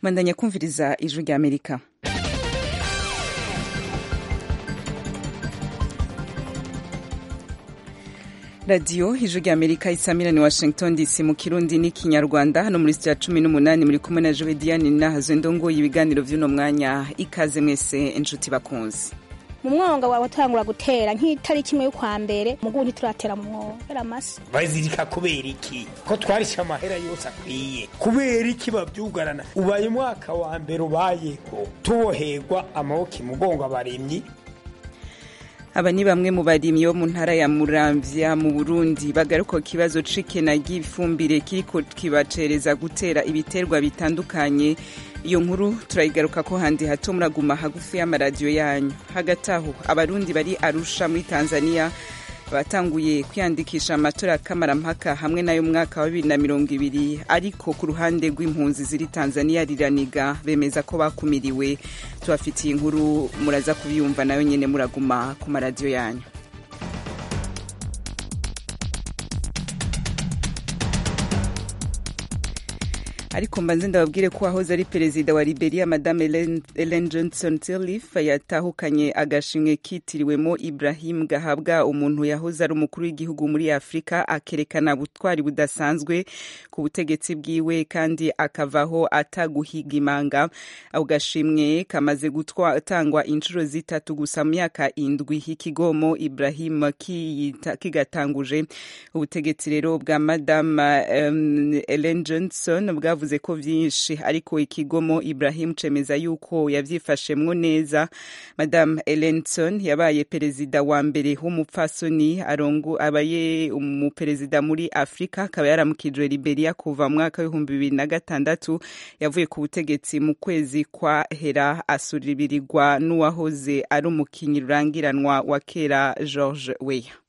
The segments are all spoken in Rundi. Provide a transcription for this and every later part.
mandanya kumviriza ijwi rya amerika radiyo ijwi rya amerika isamira ni washington dc mu kirundi n'ikinyarwanda hano muri sitiya cumi n'umunani muri kumwe na jowe diane nahazo ndongoye ibiganiro by'uno mwanya ikaze mwese inshuti bakunzi mu mwonga wawe utangura gutera nk'itariki imwe y'ukwa mbere mugubu ntituratera mu mwobo era amase bazirika kubera iki ko twarishe amahera yose akwiye kubera iki babyugarana ubaye umwaka wa mbere ubayeho tuboherwa amaboko imugongo abaremyi aba ni bamwe mu barimyi bo mu ntara ya muramvya mu burundi bagaruka ku kibazo c'ikena ry'ifumbire kiriko kibacereza gutera ibiterwa bitandukanye iyo nkuru turayigaruka ko handi hato muraguma hagufi y'amaradiyo yanyu hagati aho abarundi bari arusha muri tanzania batanguye kwiyandikisha amatora kamarampaka hamwe n'ayo mwaka wa bibiri na mirongo ibiri ariko ku ruhande rw'impunzi ziri tanzania riraniga bemeza ko bakumiriwe tubafitiye inkuru muraza kubyumva nayo nyine muraguma ku maradiyo yanyu ariko mbanze ndababwire ko wahoze ari perezida wa liberia madame ellen johnson sirleaf yatahukanye agashimwe kitiriwemo ibrahim gahabwa umuntu yahoze ari umukuru w'igihugu muri afurika akerekana ubutwari budasanzwe ku butegetsi bwiwe kandi akavaho ataguhiga imanga ako gashimwe kamaze gutangwa inshuro zitatu gusa mu myaka indwi ikigomo ibrahim kigatanguje ubutegetsi rero bwa madame um, ellen johnson bwa bavuze ko vyinshi ariko ikigomo Ibrahim cemeza yuko yavyifashemwo neza Madame Ellenson yabaye perezida wa mbere w'umupfasoni arongo abaye umuperezida muri Afrika akaba yaramukijwe Liberia kuva mu mwaka w'ibihumbi bibiri na gatandatu yavuye ku butegetsi mu kwezi kwa hera asuribirirwa n'uwahoze ari umukinyi rurangiranwa wa kera George Weah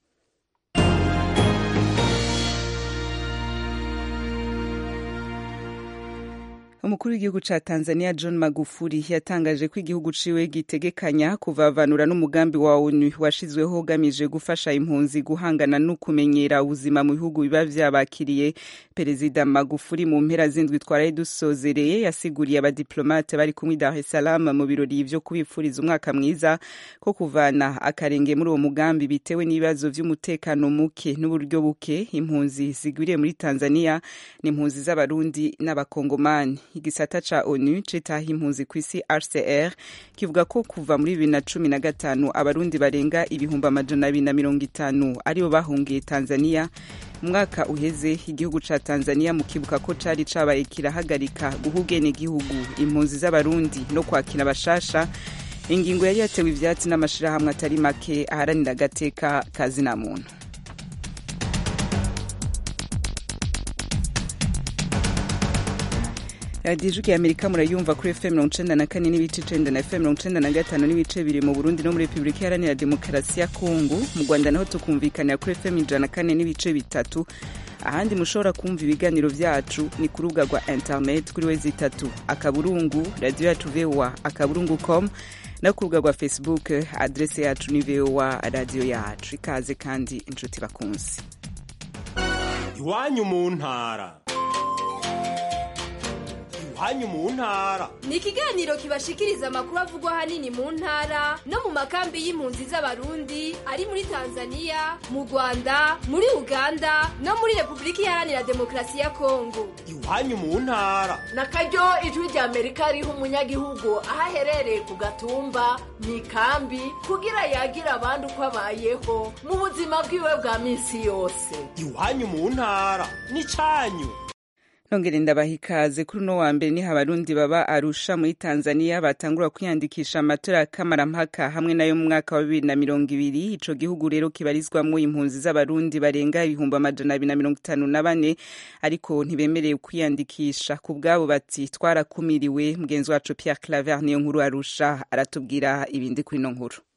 umukuru w'igihugu ca tanzania john magufuli yatangaje ko igihugu ciwe gitegekanya kuvavanura n'umugambi wa onu washizweho ugamije gufasha impunzi guhangana no kumenyera ubuzima mu bihugu biba vyabakiriye perezida magufuli mu mpera z'indwi twaraye dusozereye yasiguriye abadiplomate bari kumwe dar es salaam mu birori vyo kubipfuriza umwaka mwiza ko kuvana akarenge muri uwo mugambi bitewe n'ibibazo vy'umutekano muke n'uburyo buke impunzi zigwiriye muri tanzania ni impunzi z'abarundi n'abakongomani igisata ca onu citaha impunzi ku isi rcr kivuga ko kuva muri bibiri na cumi na gatanu abarundi barenga ibihumbi amajana abiri na mirongo itanu aribo bahungiye tanzania umwaka uheze igihugu ca tanzania mu kibuka ko cari cabaye kirahagarika guha ubwenegihugu impunzi z'abarundi no kwakira abashasha ingingo yari yatewe ivyatsi n'amashirahamwe atari make aharanira agateka kazina muntu radiyo ijwi amerika murayumva kuri fm mirongo icenda na kane n'ibice icenda na fm mirongo icenda na gatanu n'ibice biri mu burundi no muri repubulika iharanira demokarasi ya kongo mu rwanda naho tukumvikanira kuri fm ijana na kane n'ibice bitatu ahandi mushobora kumva ibiganiro vyacu ni ku rubuga rwa internet kuri wezi itatu akaburungu radiyo yacu voa akaburungu com no ku rubuga rwa facebook adrese yacu ni voa radiyo yacu ikaze kandi inshuti bakunzi iwanyu mu ntara hanyu mu ntara ni ikiganiro kibashikiriza amakuru avugwa hanini mu ntara no mu makambi y'impunzi z'abarundi ari muri tanzania mu rwanda muri uganda no muri repubulika iharanira demokarasi ya kongo iwanyu mu ntara na karyo ijwi rya amerika riha umunyagihugu aho aherereye ku gatumba mu ikambi kugira yagira abandi uko abayeho mu buzima bwiwe bwa minsi yose iwanyu mu ntara ni canyu nongere ndabaha ikaze kuri uno wa mbere niho abarundi baba arusha muri tanzania batangura kwiyandikisha amatora kamarampaka hamwe nayo mu mwaka wa bibiri na mirongo ibiri ico gihugu rero kibarizwamwo impunzi z'abarundi barenga ibihumbi amajana abiri na mirongo itanu na bane ariko ntibemerewe kwiyandikisha ku bwabo bati twarakumiriwe mugenzi wacu pierre claver niyo nkuru arusha aratubwira ibindi kuri ino nkuru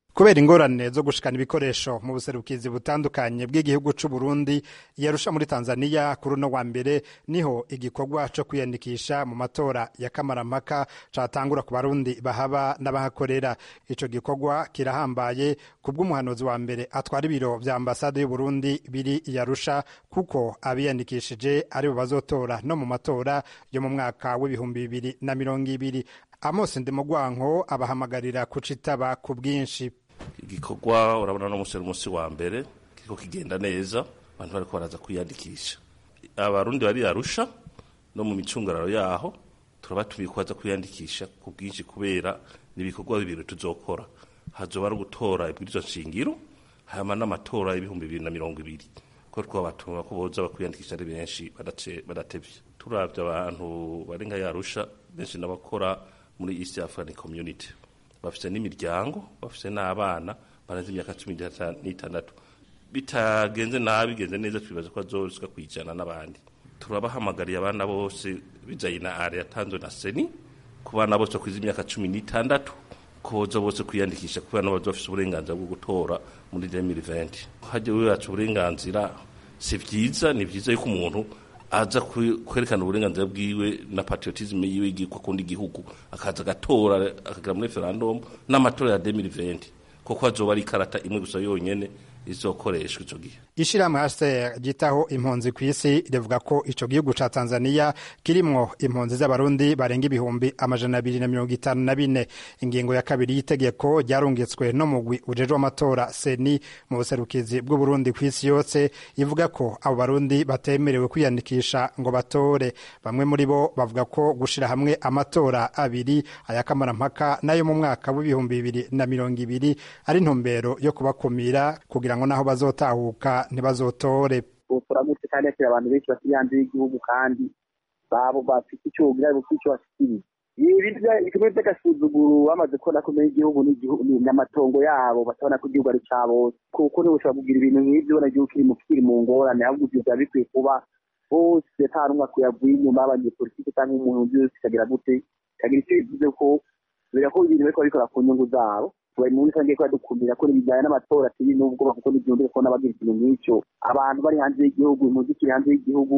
kubera ingorane zo gushikana ibikoresho mu buserukizi butandukanye bw'igihugu c'u Burundi yarusha muri Tanzania kuri uno wa mbere niho igikorwa co kwiyandikisha mu matora ya kamarampaka catangura ku barundi bahaba n'abahakorera ico gikorwa kirahambaye kubw'umuhanuzi wa mbere atwara ibiro vya ambasade y'u Burundi biri yarusha kuko abiyandikishije aribo bazotora no mu matora yo mu mwaka w'ibihumbi bibiri na mirongo ibiri Amos Ndimugwanko abahamagarira kucitaba ku bwinshi igikorwa urabona no munsi umunsi wa mbere kiriko kigenda neza abantu bariko baraza kwiyandikisha abarundi bari arusha no mu micungararo yaho turabatumiye kubaza kwiyandikisha ku bwinshi kubera n'ibikorwa bibiri tuzokora hazoba ari ugutora ibwirizwa nshingiro hama n'amatora y'ibihumbi bibiri na mirongo ibiri ko twabatuma ko boza bakwiyandikisha ari benshi badatevye turavye abantu bari nka yarusha benshi n'abakora muri east african community bafite n'imiryango bafite n'abana barenze imyaka cumi n'itandatu bitagenze nabi bigenze neza twibaza ko bazosika kwijana n'abandi turabahamagariye abana bose bijanye na are yatanzwe na seni ku bana bose bakwiza imyaka cumi n'itandatu ko boza bose kwiyandikisha kubera nabo bafise uburenganzira bwo gutora muri 2020 hajya wiwacu uburenganzira si vyiza ni vyiza yuko umuntu aza kwerekana uburenganzira bwiwe na patriotisme yiwe yigiko akunda igihugu akaza agatora akagira muri referendum n'amatora ya 2020 kuko azoba ari ikarata imwe gusa yonyene izokoreshwa ico gihe ishirahamwe HCR ryitaho impunzi ku isi rivuga ko ico gihugu ca Tanzania kirimwo impunzi z'abarundi barenga ibihumbi amajana abiri na mirongo itanu na bine ingingo ya kabiri y'itegeko ryarungitswe no mugwi ujejwe amatora seni mu buserukizi bw'uburundi ku isi yose ivuga ko abo barundi batemerewe kwiyandikisha ngo batore bamwe muri bo bavuga ko gushira hamwe amatora abiri aya kamarampaka nayo mu mwaka w'ibihumbi bibiri na mirongo ibiri ari intumbero yo kubakumira kugira ngo naho bazotahuka ntibazotore turamutse kandi yakira abantu benshi basigaye hanze y'igihugu kandi babo bafite icyo bugira bufite icyo bashikiriza ibikorwa by'agasuzuguro bamaze kubona ko igihugu n'amatongo yabo batabona ko igihugu ari cya bose kuko niba ushobora kugira ibintu nk'ibyo ubona igihugu kiri mu kiri mu ngorane ahubwo ibyo biba bikwiye kuba bose nta n'umwe akuyavuye inyuma y'abanyepolitiki cyangwa umuntu uzi wese ikagira gute ikagira icyo bivuze ko kubera ko ibintu bariko babikora ku nyungu zabo bari muri rusange ko badukumira ko ibijyanye n'amatora atari n'ubwoba kuko n'ibyumvire ko n'abagira ikintu nk'icyo abantu bari hanze y'igihugu impunzi ikiri hanze y'igihugu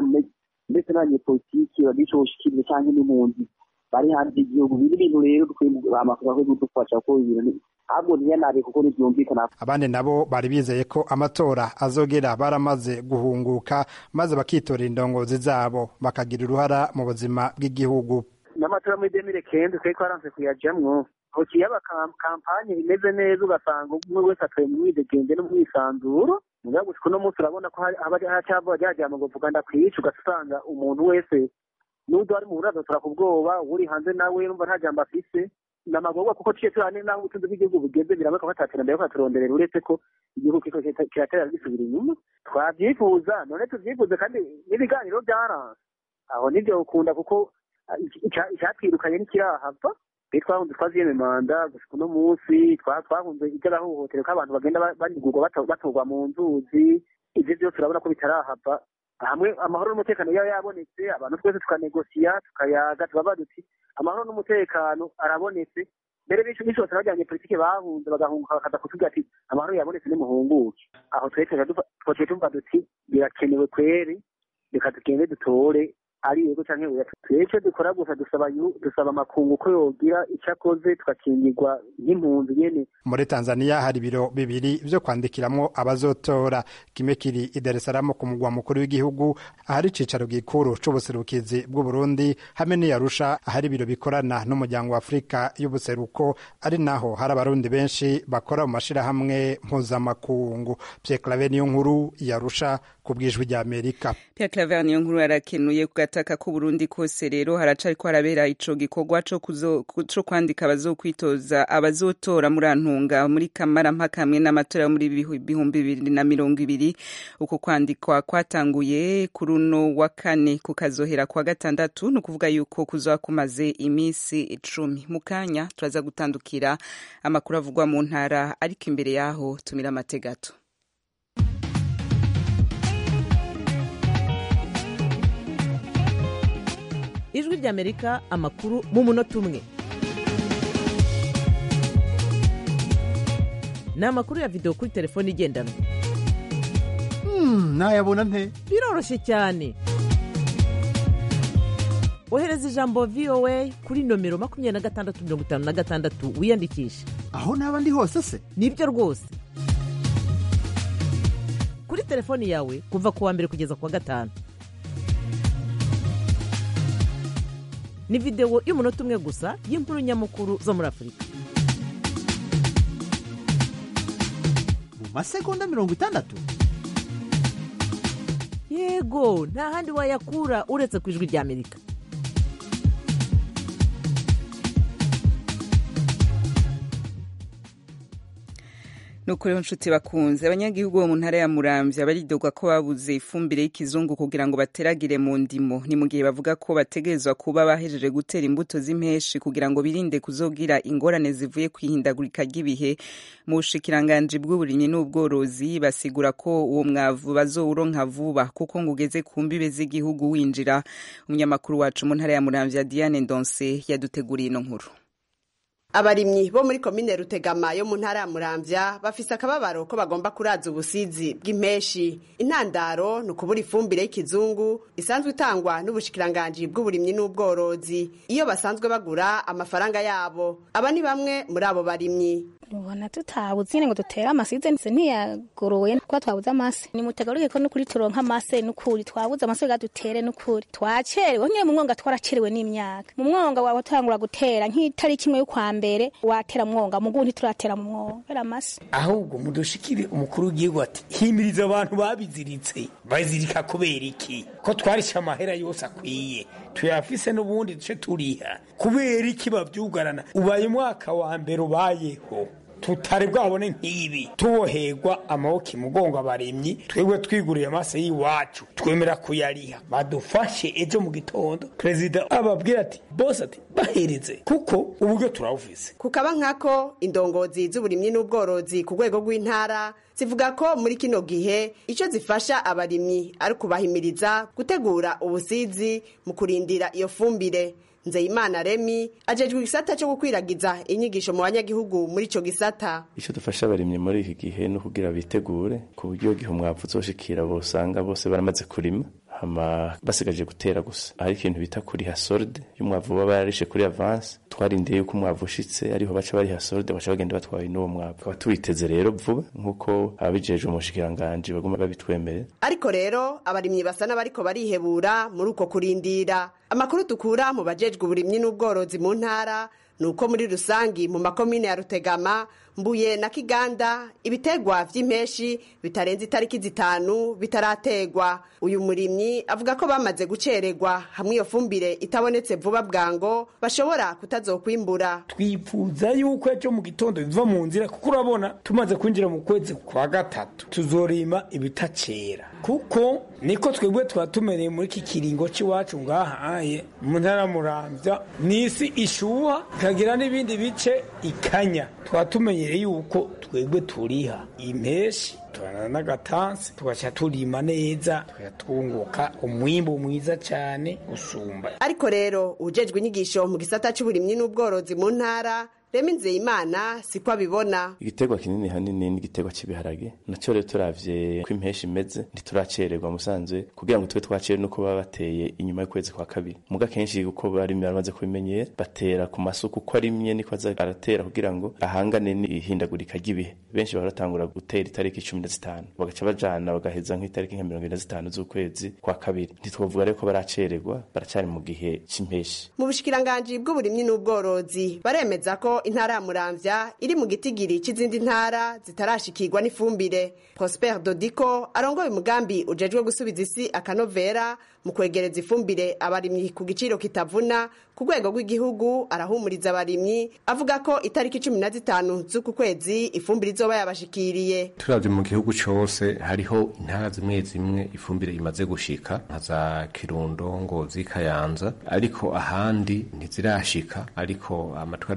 ndetse n'abanyepolitiki bagira ico boshikiriza cyangwa n'impunzi bari hanze y'igihugu biri ibintu rero dukwiye amafaranga yo kudufasha ko ibintu ahubwo ntiyanabe kuko ntibyumvikana abandi nabo bari bizeye ko amatora azogera baramaze guhunguka maze bakitorera indongozi zabo bakagira uruhara mu buzima bw'igihugu n'amatora muri demire kenzi twari twaranse kuyajamwo hoci yaba kampanye imeze neza ugasanga umwe wese atuye mu mwidegenge no mu mwisanzuro mugabo gushika uno munsi urabona ko haba hacava ryajama ngo vuga ndakwica ugasanga umuntu wese n'undi wari mu buraza tura ku bwoba uri hanze nawe numva nta jambo afise namagorwa kuko ciye turane naho ubutunzi bw'igihugu bugeze biraboneka ko ataterambere ko aturonderera uretse ko igihugu kiko kiratera gisubira inyuma twavyifuza none tuvyifuze kandi n'ibiganiro vyaranse aho nivyo ukunda kuko icyatwirukanye ntikirahava twe twahunze twaziyeme manda gushika uno munsi twahunze iby'agahohotero ko abantu bagenda banigurwa batorwa mu nzuzi ivyo vyose urabona ko bitarahava hamwe amahoro n'umutekano yaba yabonetse abantu twese tukanegosiya tukayaga tubavuga duti amahoro n'umutekano arabonetse mbere benshi benshi bose bajyanye politike bahunze bagahunguka bakaza kutubwira ati amahoro yabonetse nimuhunguke aho twese twaciye tuvuga duti birakenewe kweri reka tugende dutore ari yego canke oya twece dukora gusa dusaba dusaba amakungu ko yogira ico akoze tukakingirwa nk'impunzi nyene muri tanzania hari ibiro bibiri vyo kwandikiramwo abazotora kimwe kiri i dar es salaam ku mugwa mukuru w'igihugu ahari icicaro gikuru c'ubuserukizi bw'uburundi hamwe n'iyarusha ahari ibiro bikorana n'umuryango wa afurika y'ubuseruko ari naho hari abarundi benshi bakora mu mashirahamwe mpuzamakungu pierre clave niyo nkuru yarusha ku bwijwi rya amerika pierre clave niyo nkuru arakenuye ku gataka k'uburundi kose rero haracariko harabera ico gikorwa co kwandika abazokwitoza abazotora muri antunga muri kamarampaka hamwe n'amatora yo muri ibihumbi bibiri na mirongo ibiri uko kwandikwa kwatanguye kuri uno wa kane kukazohera kwa gatandatu ni ukuvuga yuko kuzoba kumaze iminsi icumi mu kanya turaza gutandukira amakuru avugwa mu ntara ariko imbere yaho tumira amategato ijwi ry'amerika amakuru mu munota umwe ni amakuru ya videwo kuri telefone igendanwa nayabona nte biroroshye cyane ohereza ijambo voa kuri nomero makumyabiri na gatandatu mirongo itanu na gatandatu wiyandikishe aho naba ndi hose se nibyo rwose kuri telefoni yawe kuva ku wa mbere kugeza ku wa gatanu ni videwo y'umunota umwe gusa y'inkuru nyamukuru zo muri afurika mu masegonda mirongo itandatu yego nta handi wayakura uretse ku ijwi ry'amerika nuko rero nshuti bakunze abanyagihugu bo mu ntara ya muramvya baridogwa ko babuze ifumbire y'ikizungu kugira ngo bateragire mu ndimo ni mu gihe bavuga ko bategerezwa kuba bahejeje gutera imbuto z'impeshi kugira ngo birinde kuzogira ingorane zivuye kwihindagurika ry'ibihe mu bushikiranganji bw'uburimyi n'ubworozi basigura ko uwo mwavu bazowuronka vuba kuko ngo ugeze ku mbibe z'igihugu winjira umunyamakuru wacu mu ntara ya muramvya Diane Ndonse yaduteguriye ino nkuru abarimyi bo muri komine rutegama yo mu ntara ya muramvya bafise akababaro ko bagomba kuraza ubusizi bw'impeshi intandaro ni ukubura ifumbire y'ikizungu isanzwe itangwa n'ubushikiranganji bw'uburimyi n'ubworozi iyo basanzwe bagura amafaranga yabo aba ni bamwe muri abo barimyi ubona tutabuze nyine ngo dutere amasize nse ntiyagoroye kuba twabuze amase nimutegaruke ko nukuri turonka amase nukuri twabuze amase ga dutere nukuri twacerewe nyine mu mwonga twaracerewe n'imyaka mu mwonga wawe utangura gutera nk'itariki imwe y'ukwa mbere watera mwonga mugu ntituratera mu mwonga era amase ahubwo mudushikire umukuru w'igihugu ati himiriza abantu babiziritse bazirika kubera iki ko twarishe amahera yose akwiye tuyafise n'ubundi duce turiha kubera iki bavyugarana ubaye umwaka wa mbere ubayeho tutari bwabone nk'ibi tuboherwa amaboko imugongo abaremyi twebwe twiguriye amaso y'iwacu twemera kuyariha badufashe ejo mu gitondo perezida ababwira ati bose ati bahereze kuko uburyo turawufise kukaba nkako indongozi z'uburimyi n'ubworozi ku rwego rw'intara zivuga ko muri kino gihe icyo zifasha abarimyi ari ukubahimiriza gutegura ubusizi mu kurindira iyo fumbire nzeyimana remi ajejwe igisata cyo gukwiragiza inyigisho mu banyagihugu muri ico gisata icyo dufasha abarimyi muri iki gihe ni ukugira bitegure ku buryo gihe umwavu uzoshikira bosanga bose baramaze kurima hama basigaje gutera gusa hari ikintu bita kuriha solde y'umwavu baba yarishe kuri avance twarindiye yuko umwavu ushitse ariho baca bariha solde baca bagenda batwaye n'uwo mwavu tukaba tuwiteze rero vuba nk'uko ababijejwe mu bushikiranganji baguma babitwemerera ariko rero abarimyi basa n'abariko barihebura muri uko kurindira amakuru dukura mu bajejwe uburimyi n'ubworozi mu ntara ni uko muri rusangi mu makomine ya rutegama mbuye na kiganda ibitegwa vy'impeshi bitarenze itariki zitanu bitarategwa uyu murimyi avuga ko bamaze gucererwa hamwe iyo fumbire itabonetse vuba bwango bashobora kutazokwimbura twifuza yuko ejo mu gitondo biva mu nzira kuko urabona tumaze kwinjira mu kwezi kwa gatatu tuzorima ibitacera kuko niko twebwe tuba tumereye muri iki kiringo cy'iwacu ngahaye mu ntara muramvya n'isi ishuha ikagira n'ibindi bice ikanya tuba tumenyereye yuko twebwe turiha impeshi tubanana n'agatansi tugaca turima neza tugatunguka umwimbu mwiza cyane usumba ariko rero ujejwe inyigisho mu gisata c'uburimyi n'ubworozi mu ntara rema nzeyimana siko abibona igiterwa kinini hanini ni igiterwa cy'ibiharage nacyo rero turavye ko impeshi imeze ntituracererwa musanzwe kugira ngo tube twacere nuko baba bateye inyuma y'ukwezi kwa kabiri muga kenshi uko barimye baramaze kubimenyera batera ku masuku uko arimye niko aza aratera kugira ngo ahangane n'ihindagurika ry'ibihe benshi baratangura gutera itariki cumi na zitanu bagaca bajana bagaheza nk'itariki nka mirongo ine na zitanu z'ukwezi kwa kabiri ntitwovuga rero ko baracererwa baracari mu gihe c'impeshi mu bushikiranganji bw'uburimyi n'ubworozi baremeza ko intara ya muramvya iri mu gitigiri c'izindi ntara zitarashikirwa n'ifumbire prosper dodiko arongoye umugambi ujejwe gusubiza isi akanovera mu kwegereza ifumbire abarimyi ku giciro kitavuna ku rwego rw'igihugu arahumuriza abarimyi avuga ko itariki cumi na zitanu z'uku kwezi ifumbire izoba yabashikiriye turavye mu gihugu cose hariho intara zimwe zimwe ifumbire imaze gushika nka za kirundo ngozi kayanza ariko ahandi ntizirashika ariko amatwi adusumira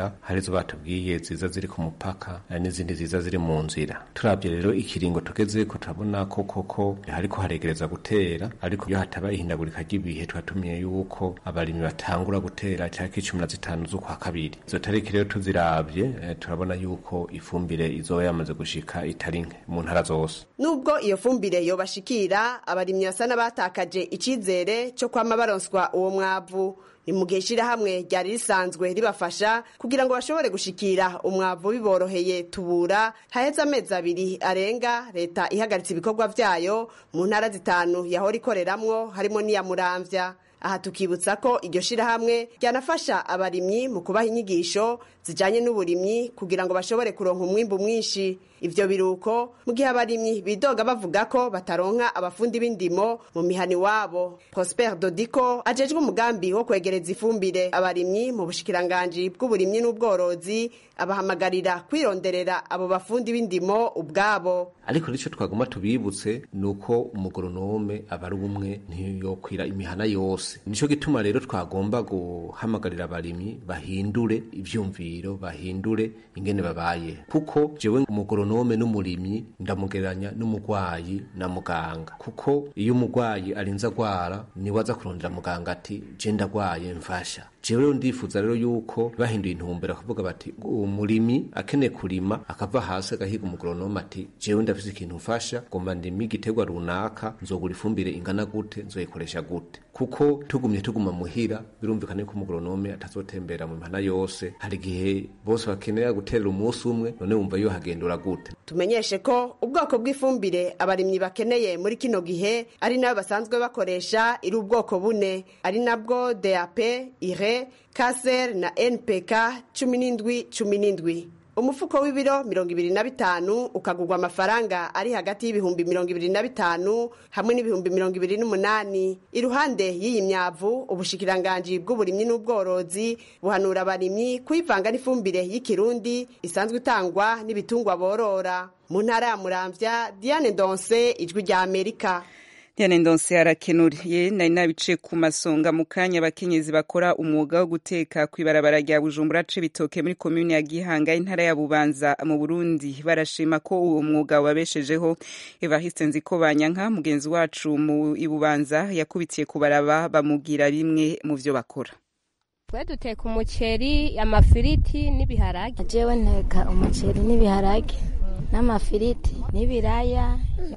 dukoresha hari izo batubwiye ziza ziri ku mupaka eh, n'izindi ziza ziri mu nzira turabye rero ikiringo tugezeko turabona ko koko hariko haregereza gutera ariko iyo hataba ihindagurika ry'ibihe twatumiye yuko abarimyi batangura gutera tariki cumi na zitanu z'ukwa kabiri izo tariki rero tuziravye eh, turabona yuko ifumbire izoba yamaze gushika itari nke mu ntara zose nubwo iyo fumbire yobashikira abarimyi basa n'abatakaje icizere cyo kwama baronswa uwo mwavu ni mu gihe ishyirahamwe ryari risanzwe ribafasha kugira ngo bashobore gushikira umwavu biboroheye tubura haheze amezi abiri arenga leta ihagaritse ibikorwa vyayo mu ntara zitanu yahora ikoreramwo harimo n'iya muramvya aha tukibutsa ko iryo shirahamwe ryanafasha abarimyi mu kubaha inyigisho zijanye n'uburimyi kugira ngo bashobore kuronka umwimbu mwinshi ivyo biruko mu gihe abarimyi bidoga bavuga ko bataronka abafundi b'indimo mu mihani wabo prosper dodiko ajejwe umugambi wo kwegereza ifumbire abarimyi mu bushikiranganji bw'uburimyi n'ubworozi abahamagarira kwironderera abo bafundi b'indimo ubwabo ariko nicyo twagomba tubibutse ni uko umugoronome aba ari umwe ntiyokwira imihana yose nicyo gituma rero twagomba guhamagarira abarimyi bahindure ivyumviro bahindure ingene babaye kuko jewe umugoronome n'umurimyi ndamugereranya n'umugwayi na muganga kuko iyo umugwayi arinze agwara niwe aza kurondera muganga ati je ndagwaye mfasha jewe rero ndifuza rero yuko bahinduye intumbero akavuga bati umurimyi akeneye kurima akava hasi agahiga umugoronome ati jewe ndafise ikintu mfasha ngomba ndime igiterwa runaka nzogura ifumbire ingana gute nzoyikoresha gute kuko tugumye tuguma muhira birumvikana yuko umugoronome atazotembera mu mihana yose hari igihe bose bakenera guterera umunsi umwe none wumva yo hagendura gute tumenyeshe ko ubwoko bw'ifumbire abarimyi bakeneye muri kino gihe ari nayo basanzwe bakoresha iri ubwoko bune ari nabwo dap ire kaser na npk cumi n'indwi cumi n'indwi umufuko w'ibiro mirongo ibiri na bitanu ukagurwa amafaranga ari hagati y'ibihumbi mirongo ibiri na bitanu hamwe n'ibihumbi mirongo ibiri n'umunani iruhande y'iyi myavu ubushikiranganji bw'uburimyi n'ubworozi buhanura abarimyi kuyivanga n'ifumbire y'ikirundi isanzwe itangwa n'ibitungwa borora mu ntara ya muramvya diane ndonse ijwi rya amerika Diane Ndonse arakenuriye nari nabice ku masonga mu kanya abakenyezi bakora umwuga wo guteka kw'ibarabara rya Bujumbura Cibitoke muri komune ya Gihanga intara ya Bubanza mu Burundi barashima ko uwo mwuga wabeshejeho Evariste Nziko Banyanka mugenzi wacu mu Ibubanza yakubitiye kubaraba bamugira bimwe mu vyo bakora twe duteka umuceri amafiriti n'ibiharage jewe nteka umuceri n'ibiharage n'amafiriti n'ibiraya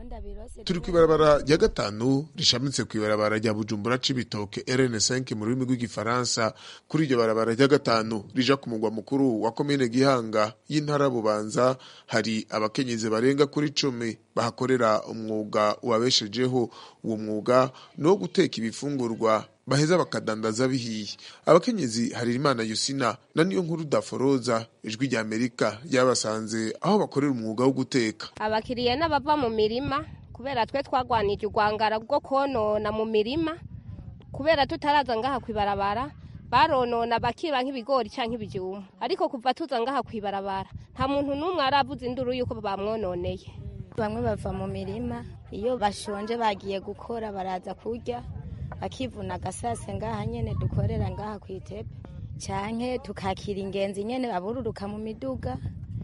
turi ku ibarabara rya gatanu rishamitse ku ibarabara rya bujumbura cibitoke rn5 mu rurimi rw'igifaransa kuri iryo barabara rya gatanu rija ku mugwa mukuru wa komine gihanga y'intara bubanza hari abakenyezi barenga kuri cumi bahakorera umwuga wabeshejeho uwo mwuga ni uwo guteka ibifungurwa baheza bakadandaza bihiye abakenyezi hari imana yusina na niyo nkuru daforoza ijwi rya amerika ryabasanze aho bakorera umwuga wo guteka abakiriya n'abava mu mirima kubera twe twagwanije urwangara rwo konona mu mirima kubera tutaraza ngaha kwibarabara baronona bakiba nk'ibigori cyangwa ibijumba ariko kuva tuza ngaha kwibarabara nta muntu n'umwe aravuze induru yuko bamwononeye bamwe bava mu mirima iyo bashonje bagiye gukora baraza kurya bakivuna agasase ngaha nyene dukorera ngaha ku itepe canke tukakira ingenzi nyene babururuka mu miduga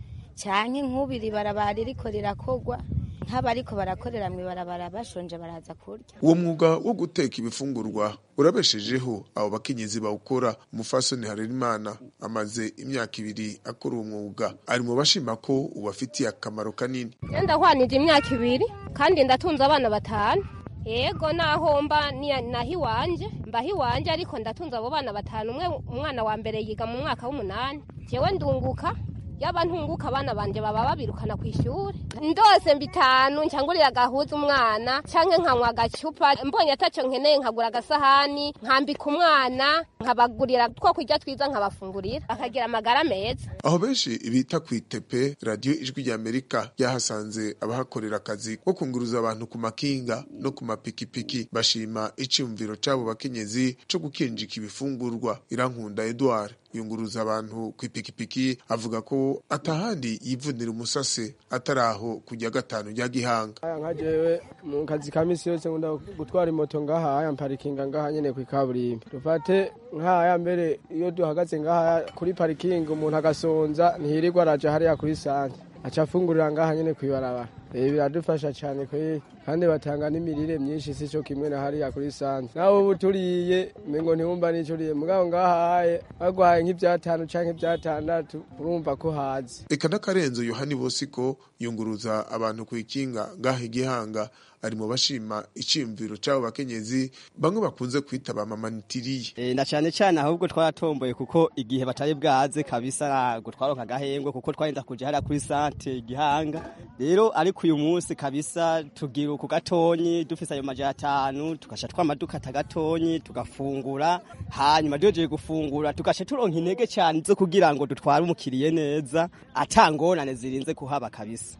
canke nk'ubiri barabara iriko rirakogwa nk'abariko barakorera mw'ibarabara bashonje baraza kurya uwo mwuga wo guteka ibifungurwa urabeshejeho abo bakenyezi bawukora umufasoni harerimana amaze imyaka ibiri akora uwo mwuga ari mu bashima ko ubafitiye akamaro kanini ndahwanije imyaka ibiri kandi ndatunze abana batanu yego naho mba naho iwanje mbaho iwanje ariko ndatunze abo bana batanu umwe umwana wa mbere yiga mu mwaka w'umunani jewe ndunguka yaba ntunguka abana banje baba babirukana ku ishuri ndose mbitanu ncangurira agahuza umwana canke nkanywa agacupa mbonye ataco nkeneye nkagura agasahani nkambika umwana nkabagurira two kurya twiza nkabafungurira bakagira amagara meza aho benshi bita ku itepe radiyo ijwi rya amerika ryahasanze abahakorera akazi ko kunguruza abantu ku makinga no ku mapikipiki bashima iciyumviro c'abo bakenyezi co gukinjika ibifungurwa irankunda edward yunguruza abantu ku ipikipiki avuga ko atahandi yivunira umusase atari aho kujya gatanu rya gihanga aya nka jewe mu kazi ka misi yose nkunda gutwara imoto ngaha aya mparikinga ngaha nyene kw'ikaburimbi dufate nk'aya mbere iyo duhagaze ngaha kuri parikingi umuntu agasonza ntihirirwa araja hariya kuri sante aca afungurira ngaha nyene kw'ibarabara ibi biradufasha cyane kweri kandi batanga n'imirire myinshi si cyo kimwe na hariya kuri sante nawe ubu turiye mengo ntiwumva n'ico uriye mugabo ngahaye bagwaye nk'ivyatanu canke ivyatandatu urumva ko hazi eka n'akarenzo yohani bosiko yunguruza abantu ku ikinga ngaha igihanga ari mu bashima iciyumviro c'abo bakenyezi bamwe bakunze kwita bamamanitiriye e, na cane cane ahubwo twaratomboye kuko igihe batari bwaze kabisa gutwaronka agahengwe kuko twarinda kuja hariya kuri sante igihanga rero ariko uyu munsi kabisa tugira ku gatonyi dufise ayo majana atanu tugasha twama dukata gatonyi tugafungura hanyuma duhejeje gufungura tugasha turonka intege cyane zo kugira ngo dutware umukiriye neza atangorane zirinze kuhaba kabisa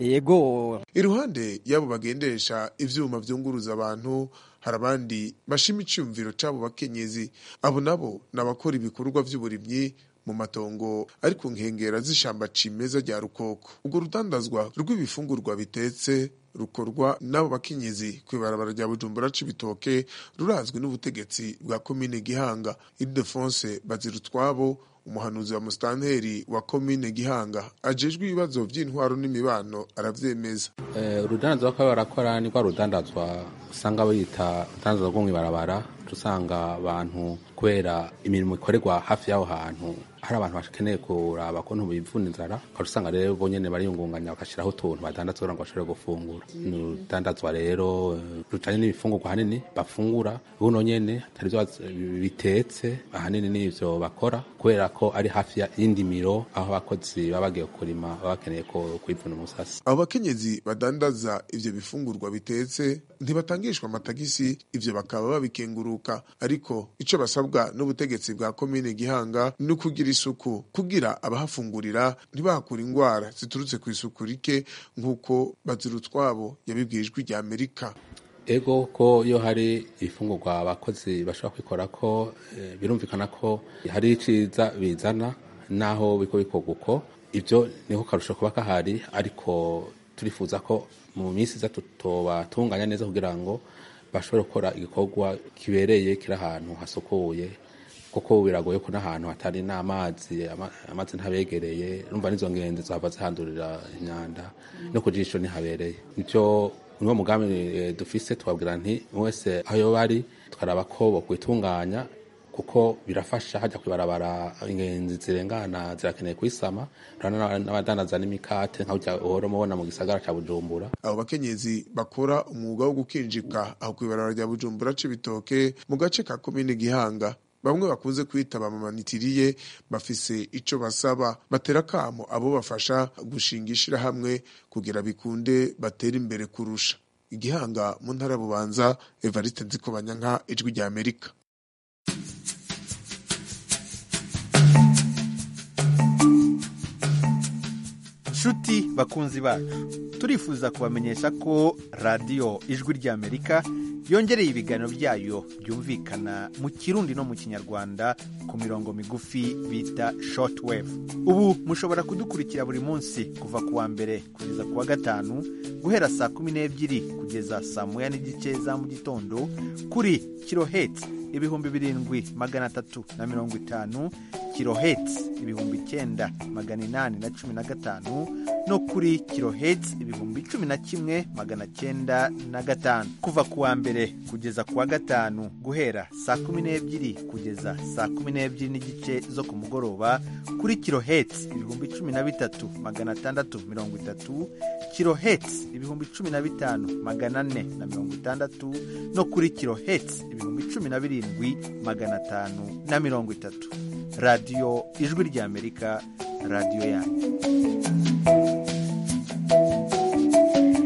yego iruhande y'abo bagendesha ivyuma vyunguruza abantu hari abandi bashima iciyumviro c'abo bakenyezi abo nabo ni abakora ibikorwa vy'uburimyi mu matongo ari ku nkengera z'ishamba cimeza rya rukoko urwo rudandazwa rw'ibifungurwa bitetse rukorwa n'abo bakenyezi kw'ibarabara rya bujumbura c'ibitoke rurazwi n'ubutegetsi bwa komine gihanga ildefonse bazirutwabo umuhanuzi wa musitanteri wa komine gihanga ajejwe ibibazo vy'intwaro n'imibano aravyemeza urudandazwa ko barakora ni rwa rudandazwa usanga bita urudandazwa rwo mw'ibarabara usanga abantu kubera imirimo ikorerwa hafi y'aho hantu hari abantu bakeneye kuraba ko ntubivuna inzara ukaba usanga rero bo nyene bariyungunganya bagashiraho utuntu badandaza kugira ngo bashobore gufungura ni urudandazwa rero rujanye n'ibifungurwa ahanini bafungura buno nyene atari vyo bitetse ahanini n'ivyo bakora kubera ko ari hafi y'indimiro aho abakozi baba bagiye kurima baba bakeneye ko kwivuna umusasi abo bakenyezi badandaza ivyo bifungurwa bitetse ntibatangishwa amatagisi ivyo bakaba babikenguruka ariko ico basabwa n'ubutegetsi bwa komine gihanga ni ukugira isuku kugira abahafungurira ntibahakura ingwara ziturutse ku isuku rike nk'uko bazirutwabo yabibwiye ijwi rya amerika ego ko iyo hari ifungurwa abakozi bashobora kwikora ko e, birumvikana ko hari iciza bizana naho biko bikorwa uko ibyo niko karusho kuba kahari ariko turifuza ko mu minsi iza tutobatunganya neza kugira ngo bashobore gukora igikorwa kibereye kiri ahantu hasukuye kuko biragoye ko n'ahantu hatari n'amazi amazi ntabegereye urumva n'izo ngenzi zahava zihandurira imyanda no ku jisho ntihabereye nicyo niwo mugambi dufise twabwira nti wese aho yoba ari tukaraba ko bokwitunganya kuko birafasha hajya kwibarabara ingenzi zirengana zirakeneye kuyisama n'abadandaza n'imikate nka uhora mubona mu gisagara ca bujumbura abo bakenyezi bakora umwuga wo gukinjika aho kwibarabara rya bujumbura c'ibitoke mu gace ka komine gihanga bamwe bakunze kwita bamamanitiriye bafise ico basaba batera kamo abo bafasha gushinga ishirahamwe kugira bikunde batera imbere kurusha igihanga mu ntara bubanza evariste nzikobanyanka ijwi rya amerika nshuti bakunzi bacu turifuza kubamenyesha ko radiyo ijwi ry'amerika yongereye ibiganiro byayo byumvikana mu kirundi no mu kinyarwanda ku mirongo migufi bita shortwave ubu mushobora kudukurikira buri munsi kuva ku wa mbere kugeza ku wa gatanu guhera saa kumi n'ebyiri kugeza saa moya n'igice za mu gitondo kuri kiloheti ibihumbi birindwi magana atatu na mirongo itanu kiloheti ibihumbi icyenda magana inani na cumi na gatanu no kuri kiloheti ibihumbi cumi na kimwe magana cyenda na gatanu kuva ku wa mbere kugeza ku wa gatanu guhera saa kumi n'ebyiri kugeza saa kumi n'ebyiri n'igice zo ku mugoroba kuri kiloheti ibihumbi cumi na bitatu magana atandatu mirongo itatu kiloheti ibihumbi cumi na bitanu magana ane na mirongo itandatu no kuri kiloheti ibihumbi cumi na birindwi magana atanu na mirongo itatu radiyo ijwi ry'amerika radiyo yanyu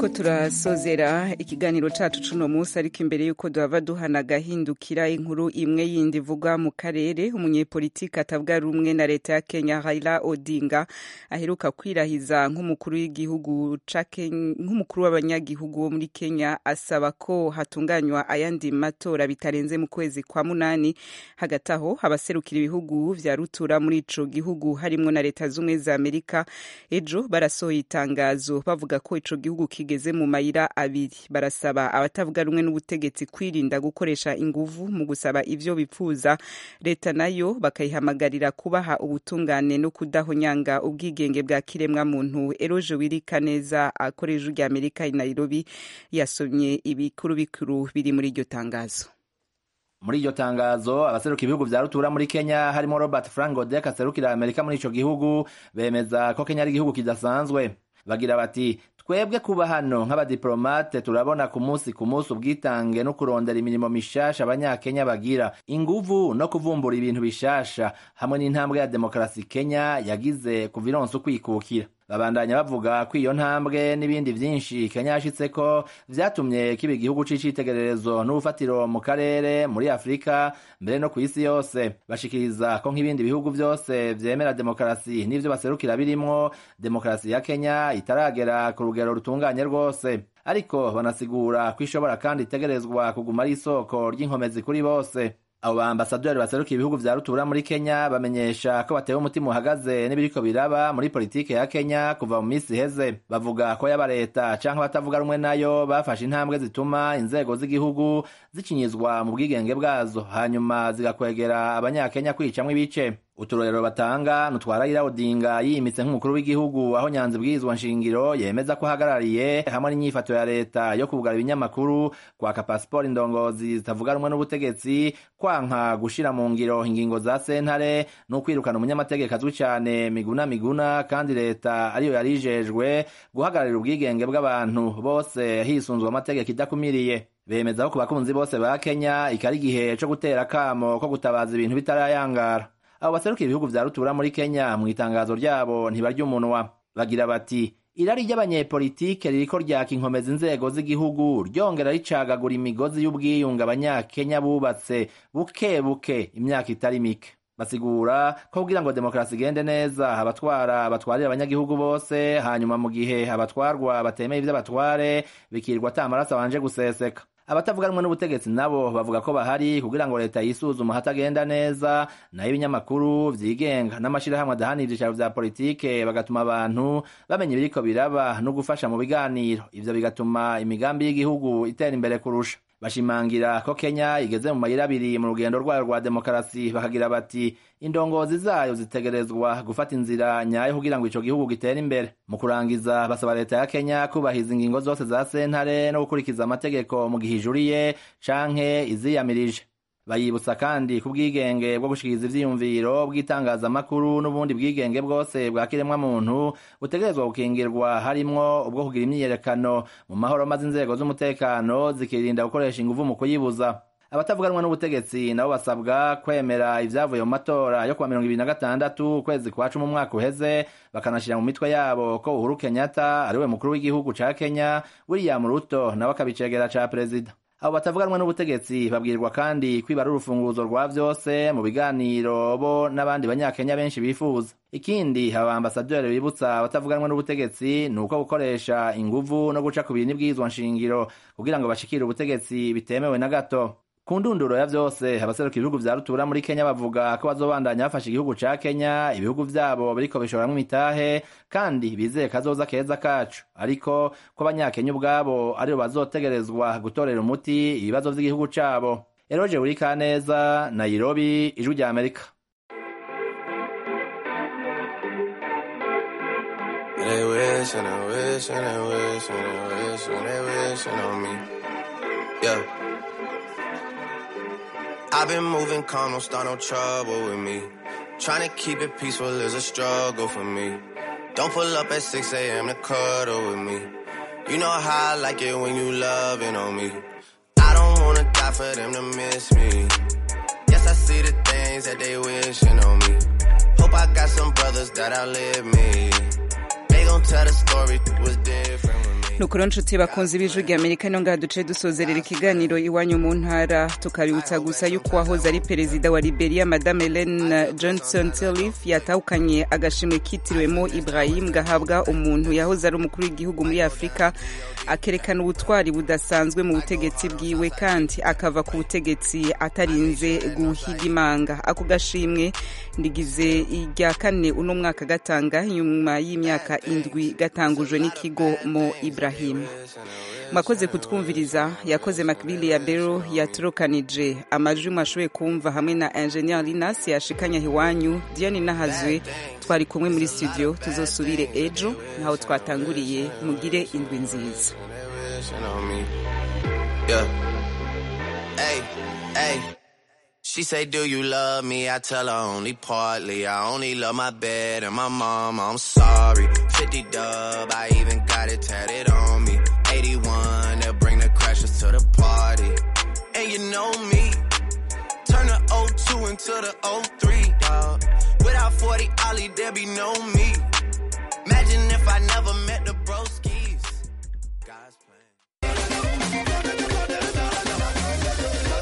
turiko turasozera ikiganiro cacu cuno munsi ariko imbere yuko duhava duhana agahindukira inkuru imwe yindi ivugwa mu karere umunyepolitiki atavuga rumwe na leta ya kenya raila odinga aheruka kwirahiza nk'umukuru w'igihugu ca Ken- nk'umukuru w'abanyagihugu wo muri kenya asaba ko hatunganywa ayandi matora bitarenze mu kwezi kwa munani hagati aho abaserukira ibihugu vya rutura muri ico gihugu harimwo na leta z'ubumwe za amerika ejo barasohoye itangazo bavuga ko ico gihugu kigeze mu mayira abiri barasaba abatavuga rumwe n'ubutegetsi kwirinda gukoresha inguvu mu gusaba ivyo bipfuza leta nayo bakayihamagarira kubaha ubutungane no kudahonyanga ubwigenge bwa kiremwa muntu eroje wirika neza akoresha rya amerika i nairobi yasomye ibikuru bikuru biri muri iryo tangazo muri iryo tangazo abaseruka ibihugu vya rutura muri kenya harimo robert frank godek aserukira amerika muri ico gihugu bemeza ko kenya ari igihugu kidasanzwe bagira bati twebwe kuba hano nk'abadiplomate turabona ku munsi ku munsi ubwitange no kurondera imirimo mishasha abanyakenya bagira inguvu no kuvumbura ibintu bishasha hamwe n'intambwe ya demokarasi kenya yagize kuva ironse ukwikukira babandanya bavuga ko iyo ntambwe n'ibindi vyinshi kenya yashitseko vyatumye kiba igihugu c'icitegererezo n'ubufatiro mu karere muri afurika mbere no ku isi yose bashikiriza ko nk'ibindi bihugu vyose vyemera demokarasi n'ivyo baserukira birimwo demokarasi ya kenya itaragera ku rugero rutunganye rwose ariko banasigura ko ishobora kandi itegerezwa kuguma ari isoko ry'inkomezi kuri bose abo baambasaderi baserukiye ibihugu vya rutura muri kenya bamenyesha ko batewe umutima uhagaze n'ibiriko biraba muri politike ya kenya kuva mu minsi iheze bavuga ko yaba leta canke abatavuga rumwe nayo bafashe intambwe zituma inzego z'igihugu zikinyizwa mu bwigenge bwazo hanyuma zigakwegera abanyakenya kwicamwo ibice uturorero batanga nutwarayira odinga yimitse nk'umukuru w'igihugu aho nyanza ibwirizwa nshingiro yemeza ko ahagarariye hamwe n'inyifato ya leta yo kugara ibinyamakuru kwaka pasiporo indongozi zitavuga rumwe n'ubutegetsi kwanka gushira mu ngiro ingingo za sentare no kwirukana umunyamategeko azwi cane miguna miguna kandi leta ariyo yari ijejwe guhagararira ubwigenge bw'abantu bose hisunzwe amategeko idakumiriye bemeza ko ku bakunzi bose ba kenya ikari igihe co gutera akamo ko gutabaza ibintu bitarayangara abo baserukiye ibihugu vya rutura muri kenya mu itangazo ryabo ntibarya umunwa bagira bati irari ry'abanyepolitike ririko ryaka inkomeza inzego z'igihugu ryongera ricagagura imigozi y'ubwiyunge abanyakenya bubatse buke buke imyaka itari mike basigura ko kugira ngo demokarasi igende neza abatwara batwarira abanyagihugu bose hanyuma mu gihe abatwarwa batemeye ivy'abatware bikirwa ata amaraso abanje guseseka abatavuga rumwe n'ubutegetsi nabo bavuga ko bahari kugira ngo leta yisuzuma hatagenda neza nayo ibinyamakuru vyigenga n'amashirahamwe adahanira ivyicaro vya politike bagatuma abantu bamenya ibiriko biraba no gufasha mu biganiro ivyo bigatuma imigambi y'igihugu itera imbere kurusha bashimangira ko kenya igeze mu mayira abiri mu rugendo rwayo rwa demokarasi bakagira bati indongozi zayo zitegerezwa gufata inzira nyayo kugira ngo ico gihugu gitere imbere mu kurangiza basaba leta ya kenya kubahiza ingingo zose za sentare no gukurikiza amategeko mu gihe ijuriye canke iziyamirije bayibutsa kandi ku bwigenge bwo gushikiriza ivyiyumviro bw'itangazamakuru n'ubundi bwigenge bwose bwa kiremwa muntu butegerezwa gukingirwa harimwo ubwo kugira imyiyerekano mu mahoro maze inzego z'umutekano zikirinda gukoresha inguvu mu kuyibuza abatavuganwa n'ubutegetsi nabo basabwa kwemera ivyavuye mu matora yo kuwa mirongo ibiri na gatandatu ukwezi kwa cumi umwaka uheze bakanashira mu mitwe yabo ko uhuru kenyatta ariwe mukuru w'igihugu ca kenya william ruto nawe akabicegera ca perezida abo batavuganwa n'ubutegetsi babwirwa kandi kwiba ari urufunguzo rwa vyose mu biganiro bo n'abandi banyakenya benshi bifuza ikindi aba ambasaderi bibutsa abatavuganwa n'ubutegetsi ni uko gukoresha inguvu no guca ku bintu bw'izwa nshingiro kugira ngo bashikire ubutegetsi bitemewe na gato ku ndunduro ya vyose abaseruka ibihugu vya rutura muri kenya bavuga ko bazobandanya bafasha igihugu ca kenya ibihugu vyabo biriko bishoramwo imitahe kandi bizeye kazoza keza kacu ariko ko abanyakenya ubwabo aribo bazotegerezwa gutorera umuti ibibazo vy'igihugu cabo eroje buri kaneza nairobi ijwi rya amerika They wish and they wish and they wish and they wish and they wishing on me. Yeah. I've been moving calm, don't start no trouble with me. Trying to keep it peaceful is a struggle for me. Don't pull up at 6 a.m. to cuddle with me. You know how I like it when you loving on me. I don't wanna die for them to miss me. Yes, I see the things that they wishing on me. Hope I got some brothers that outlive me. They gon' tell the story was different with me. nukuri nshuti bakunze ibijwi rya amerika no ngaha duce dusozerera ikiganiro iwanyu mu ntara tukabibutsa gusa yuko wahoze ari perezida wa liberia madame helen johnson sirleaf yatahukanye agashimwe kitiriwemo ibrahim gahabwa umuntu yahoze ari umukuru w'igihugu muri afurika akerekana ubutwari budasanzwe mu butegetsi bwiwe kandi akava ku butegetsi atarinze guhiga imanga ako gashimwe ndigize irya kane uno mwaka gatanga nyuma y'imyaka indwi gatangujwe n'ikigo mo ibrahim mwakoze kutwumviriza yakoze makibili ya bero yaturukanije amajwi mwashoboye kumva hamwe na ingenieur linas yashikanya iwanyu diane nahazwe twari kumwe muri studio tuzosubire ejo ntaho twatanguriye mugire indwi nziza Yeah. Hey, hey. She say, Do you love me? I tell her only partly. I only love my bed and my mom. I'm sorry. 50 dub, I even got it tatted on me. 81, they'll bring the crashers to the party. And you know me. Turn the 02 into the 03, dog. Without 40 Ollie, there be no me. Imagine if I never met the bros.